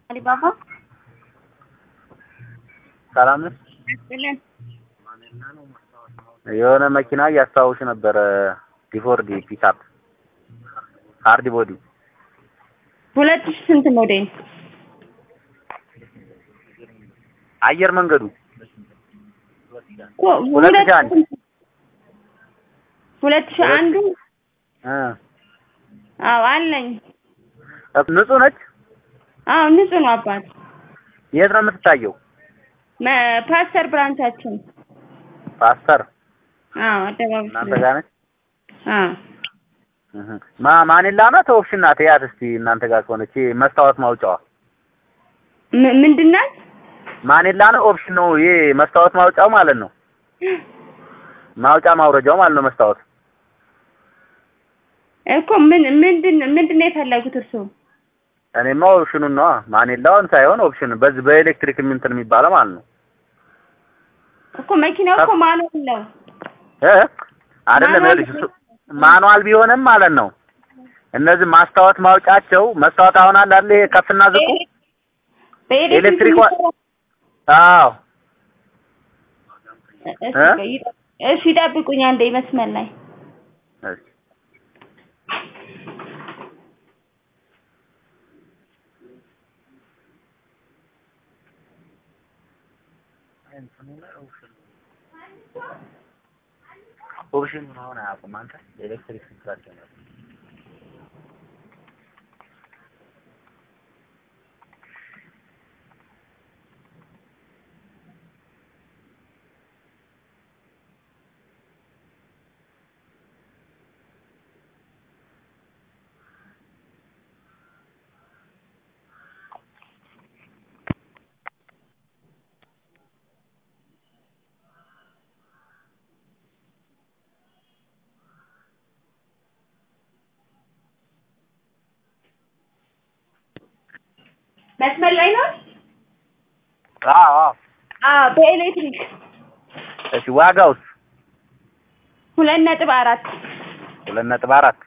አሊባባ ሰላም ነሽ? ያስጥልን። የሆነ መኪና እያስተዋውሽ ነበረ። ዲፎርዲ ፒክአፕ ሃርድ ቦዲ ሁለት ሺህ ስንት ሞዴል? አየር መንገዱ እኮ ሁለት ሺህ አንድ ሁለት ሺህ አንዱ እ አዎ አለኝ። ንጹህ ነች። አዎ ንጹህ ነው አባት። የት ነው የምትታየው? መ- ፓስተር ብራንቻችን ፓስተር አዎ አደባባይ እናንተ ጋር ነች። አዎ እህ ማ ማኒላ ናት ኦፕሽን ናት? ያት እስቲ እናንተ ጋር ከሆነች ይሄ መስታወት ማውጫዋ ም- ምንድን ናት? ማኒላ ነው ኦፕሽን ነው ይሄ መስታወት ማውጫው ማለት ነው። ማውጫ ማውረጃው ማለት ነው መስታወት እኮ ምን ምንድን ምንድን ነው የፈለጉት እርስዎ? እኔማ ኦፕሽኑን ነው ማኒላውን ሳይሆን ኦፕሽን በዚህ በኤሌክትሪክ እንትን የሚባለው ማለት ነው እኮ መኪናው እኮ ማኑዋል ነው። እ አይደለም ማኑዋል ይኸውልሽ እሱ ማኑዋል ቢሆንም ማለት ነው እነዚህ ማስታወት ማውጫቸው መስታወት አሁን አለ አይደል ይሄ ከፍና ዝቁ በኤሌክትሪክ ኤሌክትሪክ ዋ- የሚሰራ- አዎ እሺ እ? ቆይ፣ ይጠ- እሺ ይጠብቁኝ አንዴ መስመር ላይ እሺ ኦፕሽኑን አሁን አያውቁም አንተ ኤሌክትሪክ ስንትራቸው ነው መስመር ላይ ነው። አዎ አዎ አዎ በኤሌክትሪክ እሺ ዋጋውስ ሁለት ነጥብ አራት ሁለት ነጥብ አራት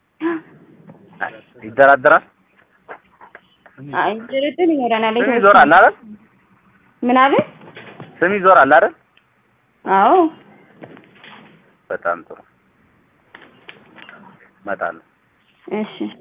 ይደራደራል አይ ድርድር ይኖረናል። ስም ይዞራል አይደል ምን አለ? ስም ይዞራል አይደል አዎ በጣም ጥሩ እመጣለሁ እሺ